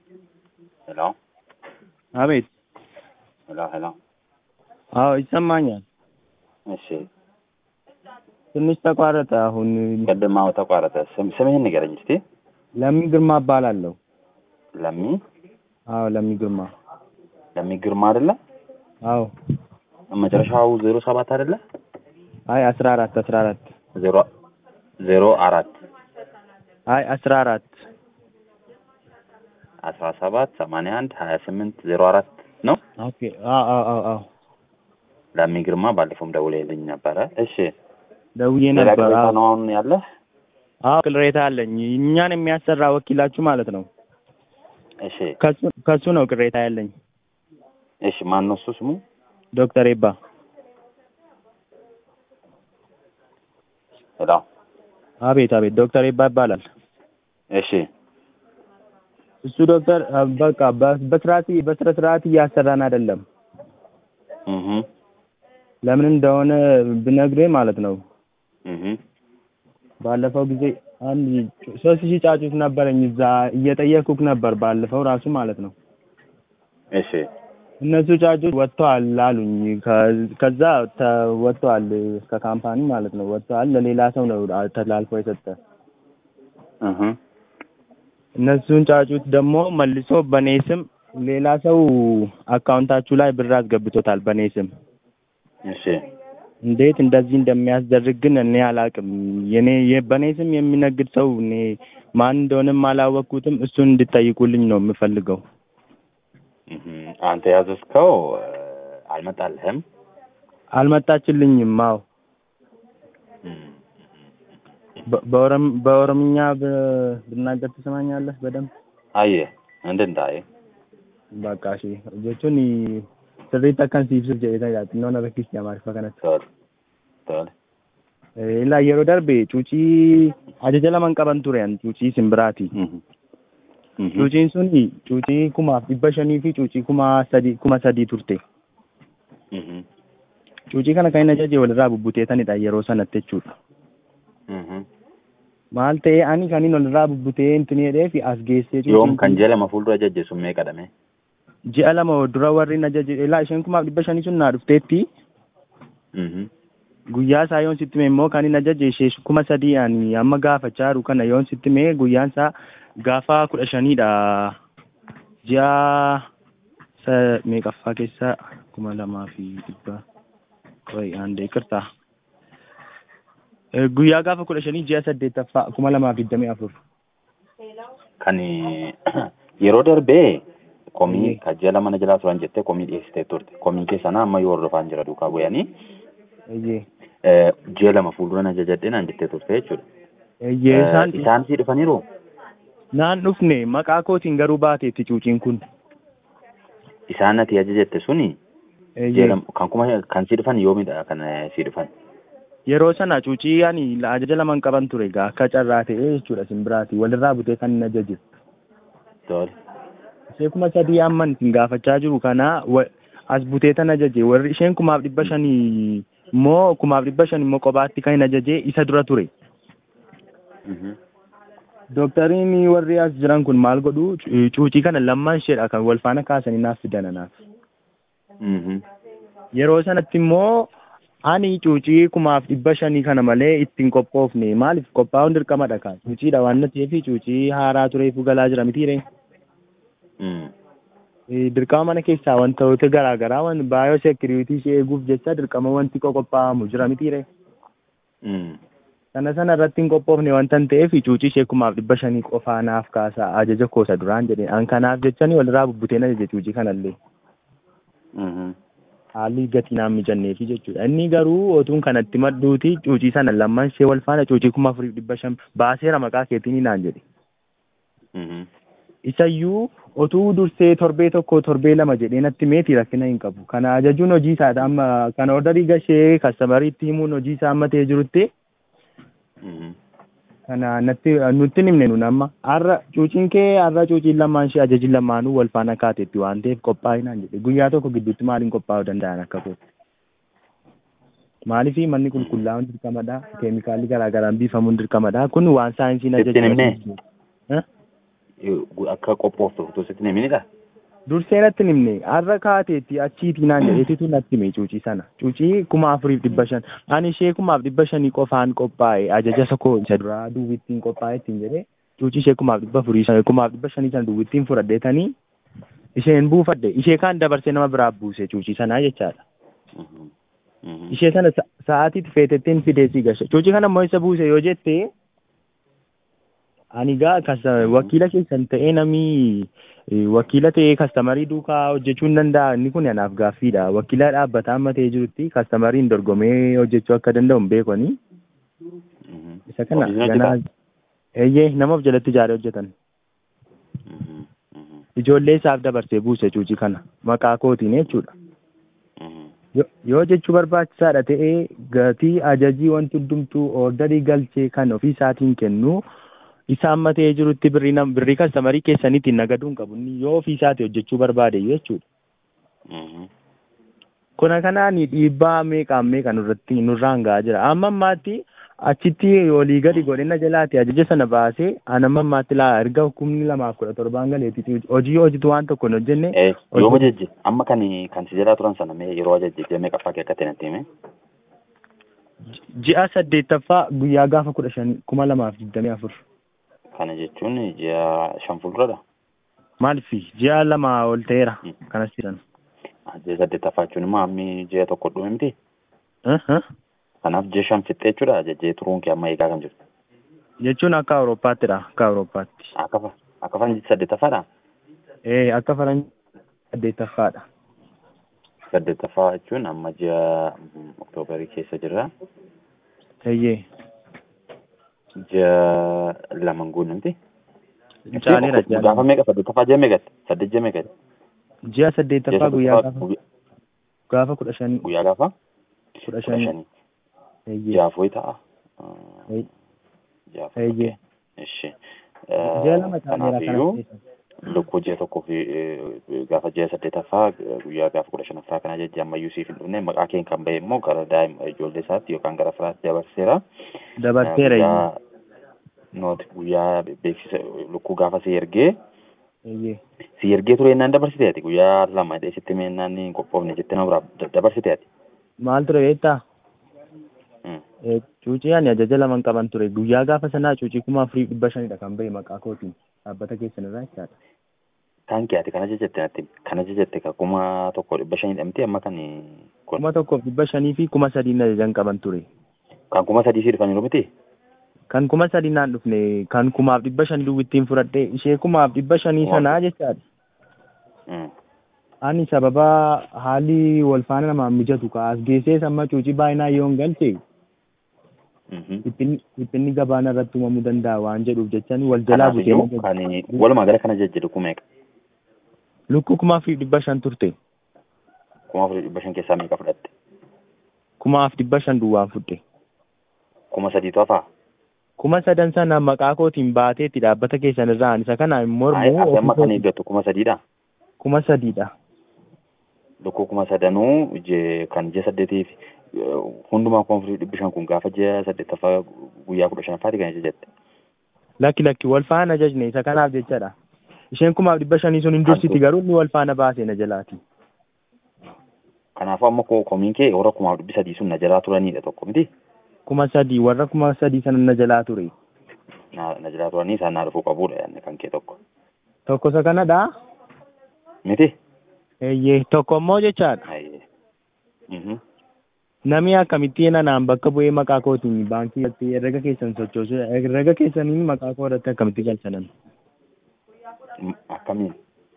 ሄሎ አቤት። ሄሎ ሄሎ። አዎ ይሰማኛል። እሺ ትንሽ ተቋረጠ። አሁን ቅድም አዎ ተቋረጠ። ስም ስምህን ንገረኝ እስቲ። ለሚ ግርማ እባላለሁ። ለሚ አዎ ለሚ ግርማ። ለሚ ግርማ አይደለ? አዎ መጨረሻው ዜሮ ሰባት አይደለ? አይ አስራ አራት አስራ አራት ዜሮ ዜሮ አራት አይ አስራ አራት አስራ ሰባት ሰማንያ አንድ ሀያ ስምንት ዜሮ አራት ነው። ኦኬ። አዎ አዎ አዎ አዎ ለሚ ግርማ ባለፈውም ደውለህልኝ ነበረ። እሺ ደውዬ ሌላ ነበር። ቅሬታ አዎ ነው አሁን ያለህ? አዎ ቅሬታ አለኝ። እኛን የሚያሰራ ወኪላችሁ ማለት ነው። እሺ ከሱ ከሱ ነው ቅሬታ ያለኝ። እሺ ማን ነው እሱ ስሙ? ዶክተር ኤባ ሄሎ አቤት አቤት ዶክተር ኤባ ይባላል። እሺ እሱ ዶክተር አ፣ በቃ በ- በስርዓት በስነ ስርዓት እያሰራን አይደለም። እህ ለምን እንደሆነ ብነግርህ ማለት ነው። እህ ባለፈው ጊዜ አንድ ሶስት ሺህ ጫጩት ነበረኝ እዛ እየጠየኩክ ነበር ባለፈው ራሱ ማለት ነው። እሺ እነሱ ጫጩት ወጥተዋል አሉኝ። ከ- ከዛ ተ- ወጥተዋል ከካምፓኒ ማለት ነው ወጥተዋል። ለሌላ ሰው ነው አ- ተላልፎ የሰጠ። እህ እነሱን ጫጩት ደግሞ መልሶ በኔ ስም ሌላ ሰው አካውንታችሁ ላይ ብር አስገብቶታል በኔ ስም። እሺ እንዴት እንደዚህ እንደሚያስደርግ ግን እኔ አላውቅም። የኔ የ- በኔ ስም የሚነግድ ሰው እኔ ማን እንደሆነም አላወቅኩትም። እሱን እንድጠይቁልኝ ነው የምፈልገው። እህ አንተ ያዘዝከው እ፣ አልመጣልህም? አልመጣችልኝም። አዎ እም፣ በ- በኦሮም- በኦሮምኛ ብ- ብናገር ትሰማኛለህ በደንብ? አየህ እንድንታይ በቃ እሺ jechuun sirriitti akkan siibsuuf jedhee yaadannoo na rakkisne amaariffaa kanatti. ቶል ቶል Ilaa yeroo darbe cuucii ajaja lama qaban ture an cuucii simbiraati. እህ እህ Cuuciin sun cuucii kumaaf dhibba shanii fi cuucii kuma sadii kuma sadii turte. እህ Cuucii kana kan inni ajaje walirraa bubbuteetanidha yeroo sanatti jechuudha. እህ Maal ta'ee ani kan inni walirraa bubbutee intini jedhee fi as geessee yoom cuuciin kan kun jedhama fuuldura jajjeessu mee qadame ji'a lama dura warri na ajaje ilaa isheen kumaaf dhibba shanii sun naa dhufteetti Mhm. guyyaa isaa yoon sitti mee immoo kan inni ajaje ishee kuma sadii ani amma gaafachaa jiru kana yoon sitti mee guyyaan isaa gaafa kudha shaniidha ji'a sa meeqaffaa keessaa kuma lamaa fi dhibba qoy ande ikirtaa guyyaa gaafa kudha shanii ji'a saddeettaffaa kuma lamaa fi digdamii afur kan yeroo darbee komii Eeyyee. kajjala mana jalaa turan jettee komii dhiyeessitee turte komii keessanaa amma yoo hordofaan jira duukaa bu'anii eeyyee eh, ji'a lama fuuldura na jajadhee naan jettee turte jechuudha. eeyyee Eh, isaan isaan sii dhufaniiru naan dhufne maqaa kootiin garuu baateetti cuuciin kun isaan ati ajajette suni ji'a eeyyee lama kan kuma kan sii dhufan yoomidha kan eh, sii dhufan. yeroo sana cuucii ani la- ajaja laman qaban ture egaa akka carraa ta'ee jechuudha simbiraati walirraa butee kan hin ajaje Tole. ishee kuma sadii amman isin gaafachaa jiru kana wa- as butee tan ajaje warri isheen kumaaf dhibba shanii immoo kumaaf dhibba shan immoo kophaatti kan hin ajaje isa dura ture Mhm. doktariin warri as jiran kun maal godhu cu- cuucii kana lammaan isheedha kan wal faana kaasanii naaf fidan anaaf Mhm. yeroo sanatti immoo ani cuucii kumaaf dhibba shanii kana malee ittiin qophoofne maaliif qophaa'uun dirqamadha kaa cuuciidha waan na ta'eef cuucii haaraa tureefu galaa jira mitiire Mm. Eh, dirqama mana keessaa wantoota garaa garaa wan baayoo sekiriitii ishee eeguuf jecha dirqama wanti qophaa'amu jira mitiire Mm. sana sana irratti hin qophoofne wanta hin ta'eef cuucii ishee kumaaf dhibba shanii qofaa naaf kaasaa ajaja koosa duraan jedhe an kanaaf jechani walirraa bubbuteen ajaje cuucii kanallee Mhm. haalli gatii naan mijanneefi jechuudha inni garuu otuun kanatti madduuti cuucii sana lamman ishee wal faana cuucii kuma afuriif dhibba shan baaseera maqaa keetiin naan jedhe Mhm. isayyuu otuu dursee torbee tokko torbee lama jedhee natti meetii rakkina hin qabu kana ajajuun hojii isaadha amma kana ordarii gashee kastamariitti himuun hojii isaa amma ta'ee jirutti Mhm. kana natti nutti hin himne nun amma har'a cuuciin kee har'a cuuciin lamaan ishee ajajiin lamaanuu wal faana kaateetti waan ta'eef qophaa'inaan jedhe guyyaa tokko gidduutti maaliin qophaa'uu danda'an akka koo maaliif manni qulqullaa'uun dirqamadha keemikaalli garaa garaan biifamuun dirqamadha kun waan saayinsiin Sitti hin himne? Eh? akka qophooftu utuu sitti hin himinidha. Dursee natti hin himne har'a kaateetti achiitii naan jedheetitu natti hime cuucii sana. Cuucii kuma afuriif dhibba shan. Ani ishee kumaaf dhibba shanii qofaan qophaa'e ajaja isa koo isa duraa duwwittiin qophaa'e ittiin jedhee cuucii ishee kumaaf dhibba afurii sana kumaaf dhibba shanii sana duwwittiin fudhadheetanii isheen buufadhe ishee kaan dabarsee nama biraa buuse cuucii sanaa jechaadha. Ishee sana sa'aatiitti feetettiin fideesii gashe. Cuucii kana immoo isa buuse yoo jette ani gaa wakiila keessan ta'ee namni wakiila ta'ee kastamarii duukaa hojjechuu hin danda'a inni kun anaaf gaaffiidha. Wakiila dhaabbataa amma ta'ee jirutti kastamariin dorgomee hojjechuu akka danda'u hin beekoni. Isa kana ganaa eeyyee nama of jalatti ijaaree hojjetan. Ijoollee isaaf dabarsee buuse cuucii kana maqaa kootiin jechuudha. Yoo jechuu barbaachisaadha ta'ee gatii ajajii wanti hundumtuu oordarii galchee kan ofii isaatiin kennu isa amma ta'ee jirutti birrii nam birrii kastamarii keessaniitiin nagaduu hin qabu inni yoo ofii isaati hojjechuu barbaade jechuudha. Kuna kanaan dhiibbaa meeqaan meeqa nurratti nurraan gahaa jira. Amma ammaatti achitti olii gadi godhina jalaati ajaja sana baasee anamma ammaatti laa erga hukumni lamaaf kudha torbaan galeeti hojii hojitu waan tokko hin hojjenne. Yoo ajajje amma kan kan si jalaa turan sana mee yeroo ajajje meeqa akka akka ta'e natti hime. Ji'a saddeettaffaa guyyaa gaafa kudha shanii kuma lamaaf digdamii afur. Kana jechuun ji'a shan fuulduradha. Maalfi ji'a lama ol ta'eera kanas jedhan. Ji'a saddeettaffaa jechuun immoo hammi ji'a tokko dhume miti. Kanaaf ji'a shan fixxee jechuudha ajajjee turuun kee amma eegaa kan jirtu. Jechuun akka Awurooppaattidha akka Awurooppaatti. Akka akka faranjii saddeettaffaadha. Ee akka faranjii saddeettaffaadha. Saddeettaffaa jechuun amma ji'a Oktoobarii keessa jirra. Eeyyee. Ji'a laman guunnamti. Caaleera ji'a. Gaafa meeqa saddeettaffaa ji'a meeqatti? Saddeet ji'a meeqatti? Ji'a saddeettaffaa guyyaa gaafa gaafa kudha shanii. Guyyaa gaafa? Kudha shanii. Jaaf wayi ta'a. Jaaf. Eeyyee. Ishi. Ji'a lama caaleera Kanaafiyyuu lukkuu ji'a tokkoo fi gaafa ji'a saddeettaffaa guyyaa gaafa kudha shanaffaa kana jejjee ammayyuu siif hin dhufne maqaa keen kan bahe immoo gara daa'ima ijoollee isaatti yookaan gara firaatti dabarseera. Dabarseera. Nooti guyyaa beeksisa lukkuu gaafa si ergee. Eeyyee. Si ergee ture innaan dabarsite ati guyyaa lama dheesitti meennaan hin qophoofne jettee nama biraa dabarsite ati. Maal ture beektaa? Cuucii ani ajaja lama qaban ture guyyaa gaafa sanaa cuucii kuma afurii dhibba shanidha kan bahe maqaa kootiin dhaabbata keessan irraa jechaadha. Kan kee ati kana jajjatte natti kana jajjatte ka kuma tokko dhibba shanii dhamti amma kan kuma tokkoof dhibba shanii fi kuma sadiin ajajan qaban ture. Kan kuma sadii si dhufaniiru miti? Kan kuma sadii naan dhufne kan kumaaf dhibba shanii duwwittiin fudhadhe ishee kumaaf dhibba shanii sanaa jechaadha. Ani sababa haalli wal faana namaan mijatu ka as geessee amma cuucii baay'inaan yoo hin galche dhiphinni gabaana irratti uumamuu danda'a waan jedhuuf jechaan wal jalaa butee. Kan walumaa gala kana jajjadu kuma meeqa? Lukkuu kumaa fi dhibba shan turte. Kumaa fi dhibba shan keessaa meeqa fudhatte? Kumaaf dhibba shan duwwaan fudhe. Kuma sadiitu hafaa? Kuma sadan sana maqaa kootiin baateetti dhaabbata keessan irraa isa kana mormuu. Ati amma kan eeggattu kuma sadiidha? Kuma sadiidha. Lukkuu kuma sadanuu kan ji'a saddeetiif hundumaa kuma afurii dhibbi shan kun gaafa ji'a saddeettaffaa guyyaa kudha shanaffaati kan jette. Lakki lakki wal faana ajajne isa kanaaf jechadha. Isheen kumaaf dhibba shanii sun hin dursiti garuu inni wal faana baasee na jalaati. Kanaafuu amma komiin kee warra kumaaf dhibbi sadii sun na jalaa turanidha tokko miti. Kuma sadii warra kuma sadii sana na jalaa ture. Na jalaa turanii isaan naa dhufuu qabudha yaadne kan kee tokko. Tokko isa kanadha. Miti. Eeyyee tokko immoo jechaadha. Namni akkamitti nanaan bakka bu'ee maqaa kootiin baankii irratti herrega keessan sochoosu herrega keessaniin maqaa koo irratti akkamitti galchanan. Akkamiin?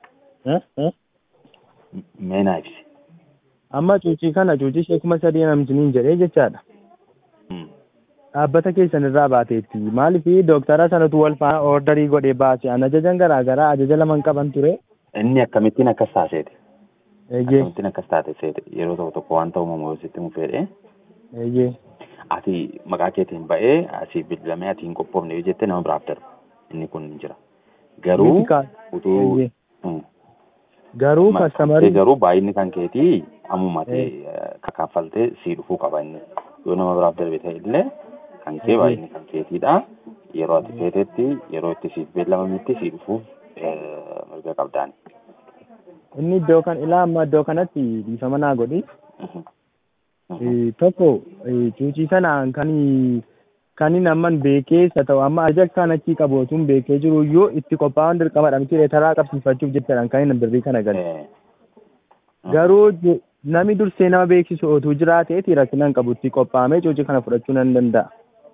Mee naa ibsi. Amma cuucii kana cuucii ishee kuma sadii namtiniin jedhee jechaadha. Dhaabbata keessan irraa baateetti maaliif dooktara sanatu wal faana ordarii godhee baase an ajajan garaa garaa ajaja laman qaban ture. Inni akkamittiin akkas taaseeti? Eeyyee. Akkamittiin akkas taate seete yeroo tokko tokko wanta uumamu yoo sitti mufeedhe. Eeyyee. Ati maqaa keetiin ba'ee asii bilbilamee ati hin qophoofne yoo jette nama biraaf darba. Inni kun ni jira. Garuu utuu. Garuu kastamarii. Garuu baay'inni kan keetii ammuma kaffaltee sii dhufuu qaba inni. Yoo nama biraaf darbe ta'e illee kan kee baay'inni kan keetiidha. yeroo ati feetetti yeroo itti siif beellamametti si dhufuuf mirga qabdaani. Inni iddoo kan ilaa amma iddoo kanatti dhiifama naa godhi. Tokko cuucii sanaan kan kan inni amman beekee isa ta'u amma ajaja kan achii qabu otuun beekee jiru iyyuu itti qophaa'uun dirqamadha miti taraa qabsiifachuuf jechaadhaan kan inni birrii kana gale. Garuu namni dursee nama beeksisu otuu jiraateeti rakkinaan qabu itti qophaa'amee cuucii kana fudhachuu nan danda'a.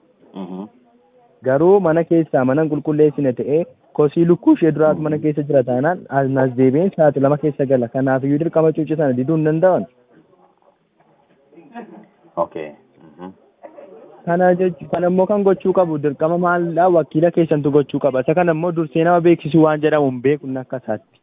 Garuu mana keessaa mana qulqulleessine ta'ee kosii lukkuu ishee duraatu mana keessa jira taanaan as deebiin sa'aatii lama keessa gala kanaafiyyuu dirqama cuucii sana diduu hin danda'an. Okay. Kana jechuun kan immoo kan gochuu qabu dirqama maalidhaa wakiila keessantu gochuu qaba. Isa kana immoo dursee nama beeksisu waan jedhamu hin beeknu akka isaatti.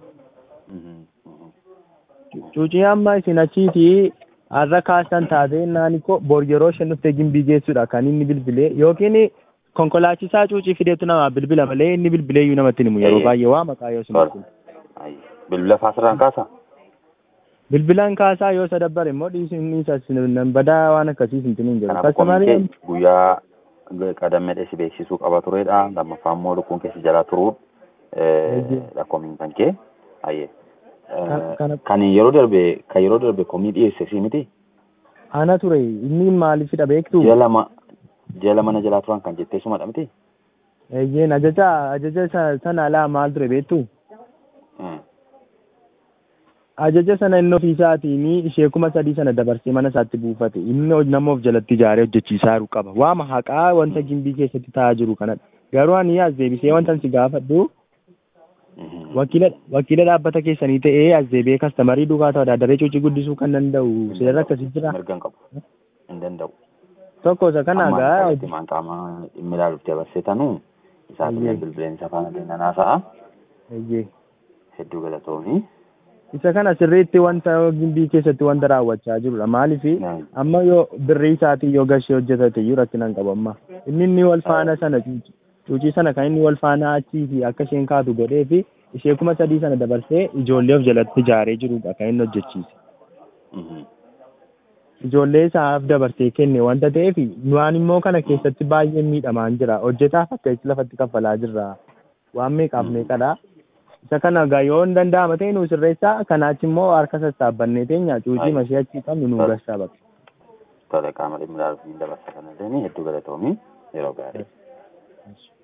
Cuucii amma isin achiitii har'a kaasan taatee naani koo bor yeroo isheen dhuftee gimbii geessudha kan inni bilbilee yookiin konkolaachisaa cuucii fideetu nama bilbila malee inni bilbilee iyyuu namatti himu yeroo baay'ee waa maqaa yoo sun. Bilbila faasirraan kaasaa? Bilbilaan kaasaa yoo isa dabbare immoo dhiisni isa badaa waan akkasii hin tiniin jedhu. Kanaaf guyyaa qadammee si beeksisuu qaba turedha. Lammaffaa immoo lukkuun keessa jalaa turuun lakkoofni kan kee. Ayyee. Kan yeroo darbe kan yeroo darbe komii dhiyeesse si miti? Ana ture inni maaliifidha beektu? Ji'a lama ji'a lama na jalaa turan kan jettee sumadha miti? Eeyyeen ajaja ajaja sana alaa maal ture beektu? ajaja sana inni ofiisaatiin ishee kuma sadii sana dabarsee mana isaatti buufate inni nama of jalatti ijaaree hojjechiisaa jiru qaba waama haqaa wanta gimbii keessatti taa'aa jiru kanadha garuu ani as deebisee wanta si gaafadhu wakiila wakiila dhaabbata keessanii ta'ee as deebi'ee kastamarii duukaa ta'uu daree cuucii guddisuu kan danda'u seerri akkasii jira. Mirga hin qabu. Hin danda'u. Tokko isa kana gaa. Amma qaama dhimmi ilaaluuf dabarsee tanuu isaa bilbileen isa faana kennan haasa'a. Hedduu galatoomii. isa kana sirriitti wanta gimbii keessatti wanta raawwachaa jirudha maaliif amma yoo birrii isaatii yoo gashee hojjetate iyyuu rakkinaan qabu amma inni inni wal faana sana cuucii sana kan inni wal faana achii fi akka isheen kaatu godhee fi ishee kuma sadii sana dabarsee ijoollee of jalatti ijaaree jirudha kan inni hojjechiise. Ijoollee isaaf dabarsee kenne wanta ta'eef waan immoo kana keessatti baay'ee miidhamaan jira hojjetaaf akka lafatti kaffalaa jirra waan meeqaaf meeqadha. isa kana gaa yoo hin danda'ama ta'e nu sirreessaa kanaachi immoo harka sassaabbannee teenya cuucii mashee achii qabnu nu gashaa bakka. Tole qaama dhimmi ilaaluuf ni dabarsa kana illee hedduu galatoomii yeroo gaarii.